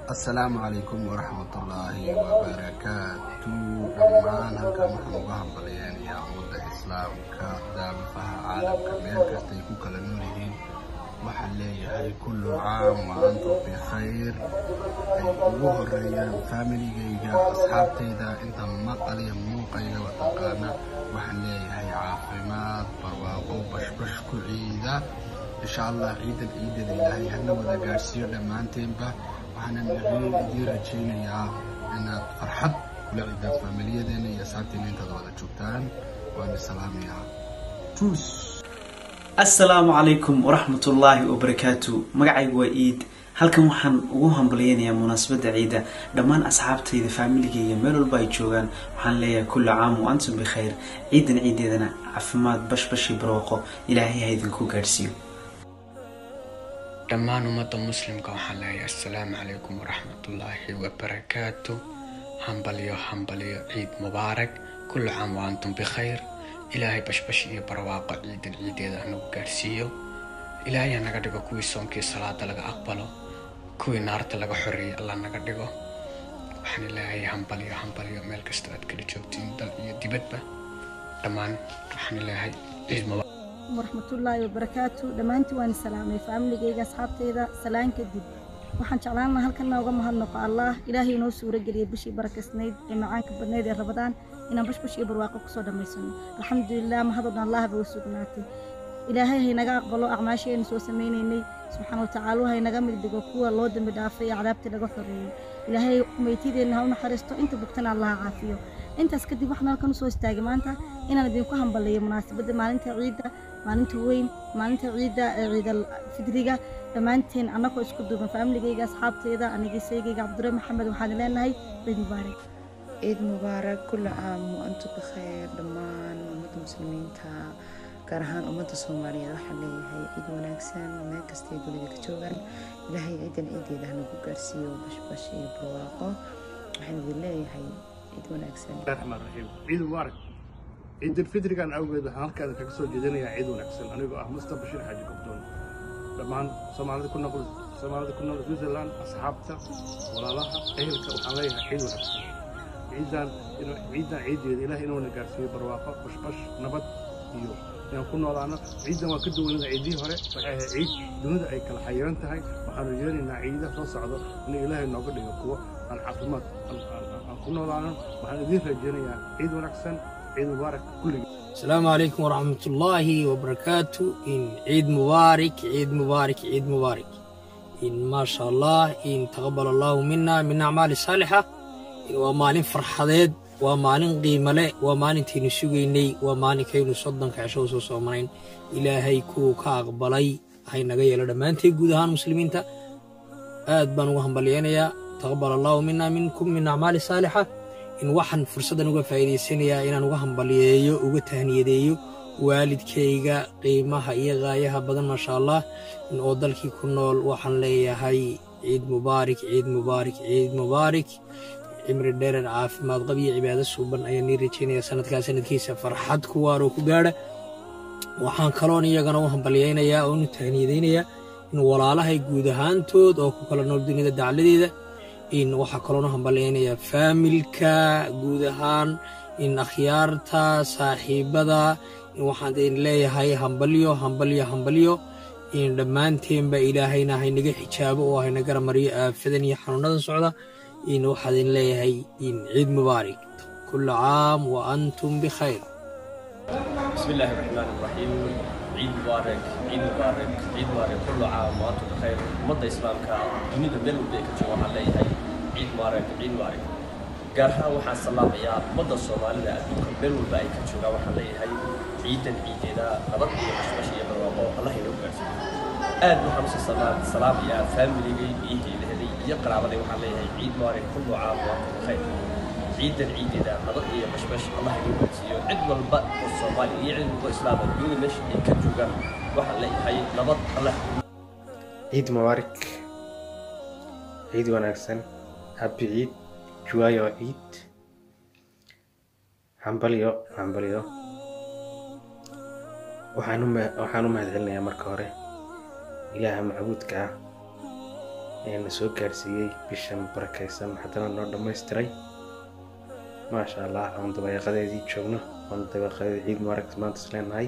asalaamu calaykum waraxmatullaahi wabarakaatu dhammaan halkan waxaan uga hambalyeynaya ummadda islaamka daafaha caalamka meel kastay ku kala nool yihiin waxaan leeyahay kullu caam wa antum bikhayr ay ugu horeeyaan faamiligayga asxaabtayda inta maqaliya muuqayga wataqaana waxaan leeyahay caafimaad barwaaqo bashbash ku ciida insha allah ciidan ciidada ilaahay hana wada gaadhsiiyo dhammaanteenba waxaanan idiin rajaynayaa inaad farxad kula ciidaan faamilyadeena iyo asxaabteena intaad wada joogtaan waana salaamayaa tuus assalaamu calaykum waraxmatullaahi wabarakaatu magacaygu waa iid halkan waxaan ugu hambalyeynayaa munaasabadda ciidda dhammaan asxaabtayda faamiligayga meel walba ay joogaan waxaan leeyahay kulla caam wa antum bikhayr ciidan ciideedana caafimaad bashbashi barwaaqo ilaahay ha idinku gaadhsiiyo dhammaan ummadda muslimka waxaan leeyahay assalaamu calaykum waraxmatullaahi wabarakaatu hambalyo hambalyo ciid mubaarak kullu caam wa antum bikhayr ilaahay bashbash iyo barwaaqo ciidan ciideeda hanagu gaadhsiiyo ilaahay ha naga dhigo kuwii soonkii salaada laga aqbalo kuwii naarta laga xoreeyay allah naga dhigo waxaan ilaahay hambalyo hambalyo meel kasta aad kala joogtiin dal iyo dibadba dhammaan waxaan ilaahay ciid mubaarak waraxmatullaahi wabarakaatu dhammaantii waan salaamay faamiligayga asxaabtayda salaan kadib waxaan jeclaan lahaa halkan nooga mahadnaqo allah ilaahay inoo suuro geliyay bishii barakaysnayd ee macaanka badnayd ee rabadaan inaan bashbash iyo barwaaqo kusoo dhammaysano alxamdulilah mahadodhan allah bay u sugnaatay ilaahay haynaga aqbalo acmaashaynu soo samaynaynay subxaana watacaala haynaga mid dhigo kuwa loo dambi dhaafay ee cadaabtii laga xoreeyey ilaahay meytideenna ha u naxariisto inta bugtana allaha caafiyo intaas kadib waxaan halkan usoo istaagay maanta inaan idinku hambaleeyo munaasabadda maalinta ciidda maalinta weyn maalinta ciidda ee ciidal fidriga dhammaanteen annagoo isku duuban faamiligayga asxaabteyda anigiisaygayga cabdure maxamed waxaan leenahay ciid mubaarak ciid mubaarak kulla caam wa antum bikhayr dhammaan ummadda muslimiinta gaar ahaan ummadda soomaaliyeed waxaan leeyahay ciid wanaagsan meel kastay dunida ka joogaan ilaahay ciidan ciideeda hanagu gaarsiiyo bashbash iyo barwaaqo waxaan idin leeyahay ciid wanaagsan raxmaan raxiim ciid mubaarak ciidulfitrigan awgeed waxaan halkaada kaga soo jeedinayaa ciid wanaagsan anigoo ah musta bashiir xaaji gobdoon dhammaan soomaalida ku noqol soomaalida ku nool switzerland asxaabta walaalaha ehelka waxaan leeyahay ciid wanaagsan ciidan ciidan ciideeda ilaah inuuna gaarsiiyo barwaaqo bashbash nabad iyo inaan ku noolaano ciidan waa ka duwanada ciidihii hore waxay ahayd ciid dunida ay kala xayiran tahay waxaanu yeelaynaa ciidaha soo socdo inuu ilaahay nooga dhigo kuwo aan caafimaad aan ku noolaano waxaan idiin rajeynayaa ciid wanaagsan ciid mubaarak kulligii السلام عليكم ورحمة الله وبركاته إن عيد مبارك عيد مبارك عيد مبارك إن ما شاء الله إن تقبل الله منا من أعمال صالحة إن ومالين فرحضيد ومالين قيمة لي ومالين تينو سوغيني ومالين كينو صدن كعشو سو سومرين إلهي كو كاقبلي هاي نغاية لدمانتي قودهان مسلمين تا آد بانو هنباليانيا تقبل الله منا منكم من أعمال صالحة in waxaan fursaddan uga faa'iidaysanayaa inaan uga hambaliyeeyo uga tahniyadeeyo waalidkayga qiimaha iyo qaayaha badan maasha allah oo dalkii ku nool waxaan leeyahay ciid mubaarik ciid mubaarik ciid mubaarik cimri dheerer caafimaad qab iyo cibaado suuban ayaan nii rajaynaya sanadkaa sanadkiisa farxad ku waaroo ku gaadha waxaan kaloon iyagana u hambaliyaynayaa oonu tahniyadaynayaa in walaalahay guud ahaantood oo ku kala nool dunida dacladeeda in waxaa kaloona hambalyaynayaa faamilka guud ahaan in akhyaarta saaxiibada in waxaan idin leeyahay hambalyo hambalyo hambalyo in dhammaanteenba ilaahayna haynaga xijaabo oo hayna garamariyo aafadan iyo xanuunadan socda in waxaa idin leeyahay in ciid mubaarak kulla caam wa antum bikhayr بسم الله الرحمن الرحيم عيد مبارك عيد مبارك عيد مبارك كل عام وانتم بخير مدة إسلامك دنيا ميل وديك جوا عليه عيد مبارك عيد مبارك gaar ahaan waxaan salaamayaa ummadda soomaalida adduunka meel walba ay ka joogaan waxaan leeyahay ciidan ciideeda nabad iyo bashbash iyo barwaaqo allah inoo gaarsiiyo aad waxaan usii salaamayaa faamiligay iyo heelaheday iyo qaraabaday waxaan leeyahay ciid mubaarak kullu caam waantum bikhayr ciidan ciideeda nabad iyo bashbash allah inoo gaarsiiyo cid walba oo soomaali iyo cid walba islaama dunida meesha ay ka joogaan waxaan leeyahay nabad allah ciid mubaarak ciid wanaagsan habi ciid juwaayo ciid hambalyo hambalyo waxaan u mahadcelinayaa marka hore ilaaha macbuudka ah ee na soo gaarsiiyey bishan barakaysan haddana noo dhammaystiray maasha allah aan dabeeqadeedii joogno aan dabeeqadeedii ciid mubaarag maanta is leenahay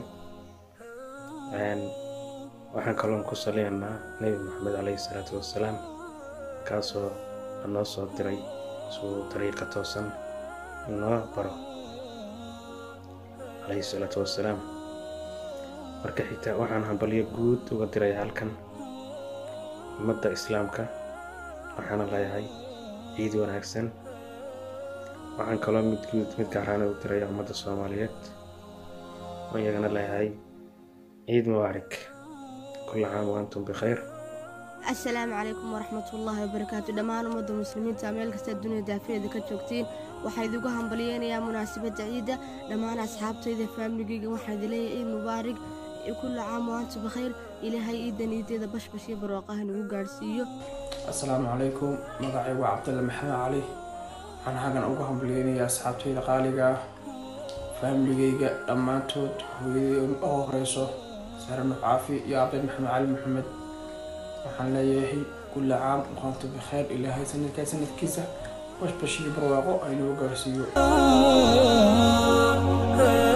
waxaan kaloon ku salinaynaa nebi maxamed caleyhi salaatu wassalaam kaasoo noo soo diray suu dariiqa toosan inoo baro caleyhi salaatu wassalaam marka xigta waxaan hambalyo guud uga diray halkan ummadda islaamka waxaana leeyahay ciid wanaagsan waxaan kaloo mid guud mid gaaraana u diray ummadda soomaaliyeed oo iyagana leeyahay ciid mubaarak كل عام وأنتم بخير asalaamu calaykum waraxmatullaahi wabarakaatu dhammaan ummadda muslimiinta meel kasta dunida daafeeda ka joogtiin waxaa idigu hambalyeynayaa munaasabadda ciidda dhammaan asxaabtayda faamiligeyga waxaa idi leeyahay ciid mubaarig kulla caam waantu bakhayr ilaahay ciiddan iideeda bashbash iyo barwaaqaha nagu gaadhsiiyo asalaamu calaykum magacaygu waa cabdalle maxamed cali waxaan xaggan ugu hambalyeynayaa asxaabtayda qaaliga ah faamiligeyga dhammaantood hooyadii ugu horeyso sare nuux caafi iyo abay maxamed cali maxamed waxaan leeyahay kulla caam waantu bikhayr ilaahay sanadkaa sanadkiisa bashbash iyo barwaaqo aynuu gaarsiiyo